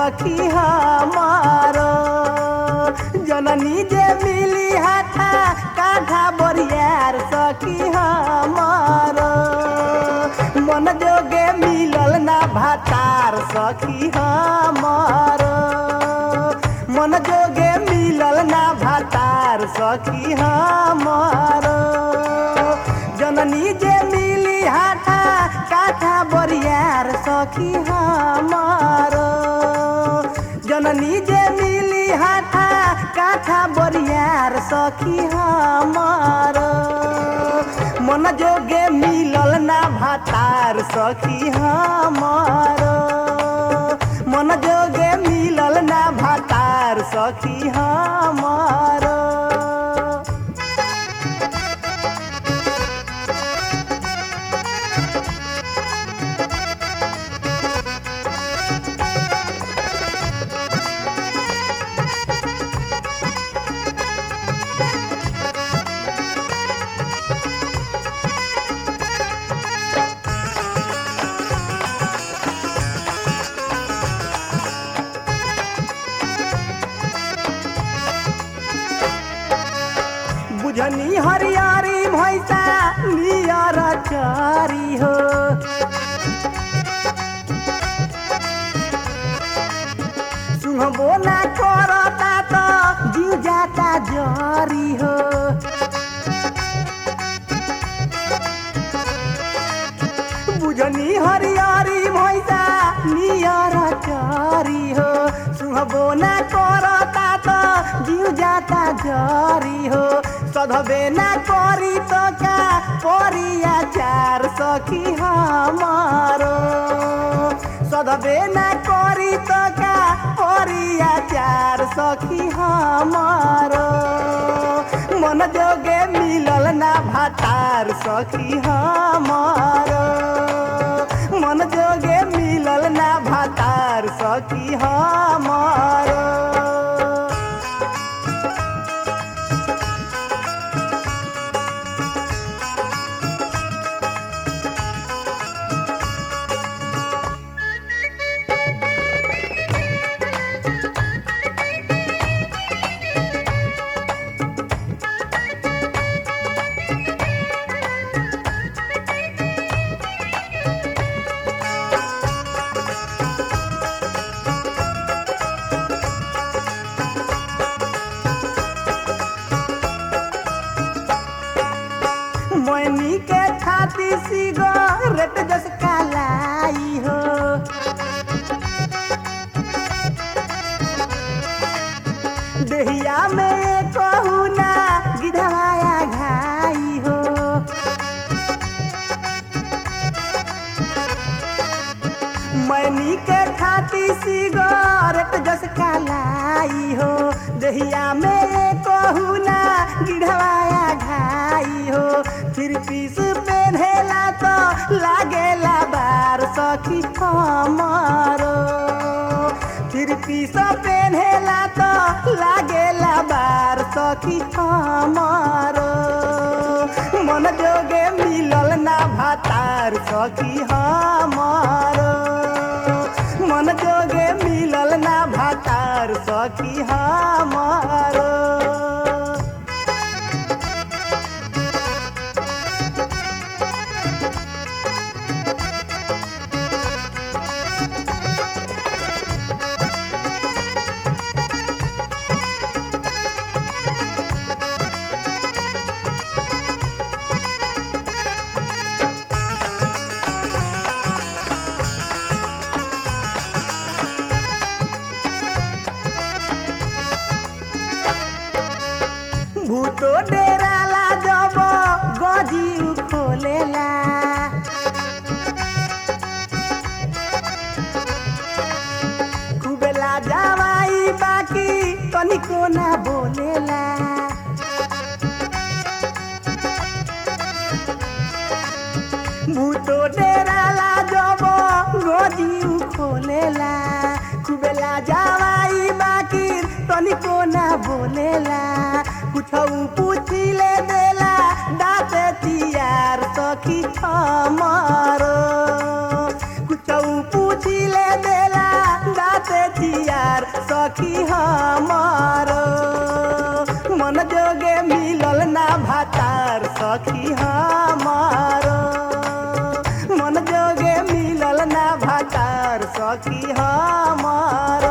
सखी हमारो जननी जे मिली हाथा काठा बरियार सखी हमारो मन जोगे मिलल ना भातार सखी हमारो मन जोगे मिलल ना भातार सखी हमारो जननी जे मिली हाथा काठा बरियार सखी हमारो जननी जे मिली हाथा काठा बरियार सखी हमारो मन जोगे मिलल ना भातार सखी हमारो मन जोगे मिलल ना भातार सखी हमारो बुझनी हरियारी भैसा नियर चारी हो सुहबो ना करता तो जीव जाता जरी हो बुझनी हरियारी भैसा नियर चारी हो सुहबो ना करता तो जीव जाता जरी हो सधबे ना करी तो का परिया चार सखी हमारो सधबे ना करी तो का परिया चार सखी हमारो मन जोगे मिलल ना भातार सखी हमारो मन जोगे मिलल ना भातार सखी हमारो मैनी के छाती सिगरेट जस कालाई हो देहिया में कहू ना गिधवाया घाई हो मैनी के छाती सिगरेट जस कालाई हो देहिया में कहू ना गिढ़वाया घाई हो फिर पीस पेन्हेला तो लागेला बार सखी हमारो फिर पीस पेन्हेला तो लागेला बार सखी हमारो मन जोगे मिलल ना भातार सखी हमारो मन जोगे मिलल ना भातार सखी हमारो भूतो डेराला जब गजी खोलेला खूबेला जावाई बाकी तनिको ना बोलेला भूतो डेराला जब गजी खोलेला खूबेला जावाई बाकी तनिको ना बोलेला कुछ पूछिले देला दाँत तियार सखी हमारो कुछ पूछिले देला दाँत तियार सखी हमारो मन जोगे मिलल ना भातार सखी हमारो मन जोगे मिलल ना भातार सखी हमारो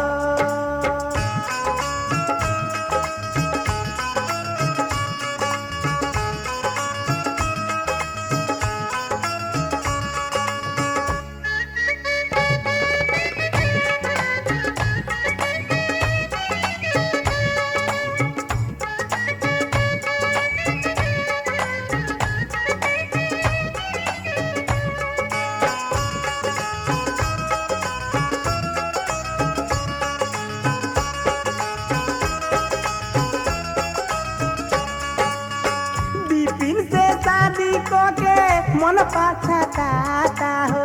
बिपिन से शादी को के मन पाछा हो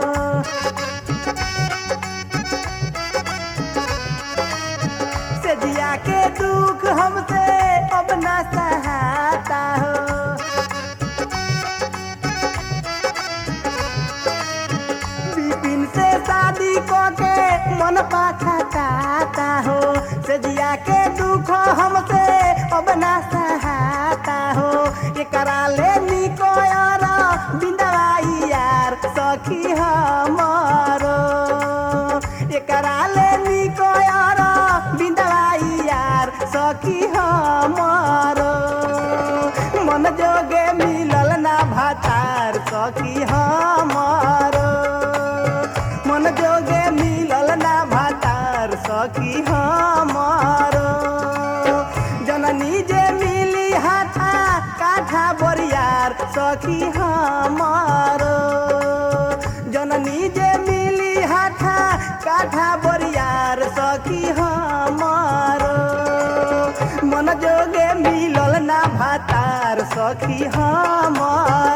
से जिया के दुख हमसे अब ना सहाता हो बिपिन से शादी को के मन पाछा काता हो से जिया के दुख हमसे अब ना सहाता हो ये करा ले निको यार बिंदवाई यार सखी हमारो ये करा ले निको यार बिंदवाई यार सखी हमारो मन जोगे मिलल ना भातार सखी हमारो मन जोगे मिलल ना भातार सखी हमारो जननी जे मिली हाथा काठा बोरियार सखी हमारो जननी जे मिली हाथा काठा बोरियार सखी हमारो मन जोगे मिलल ना भातार सखी हमार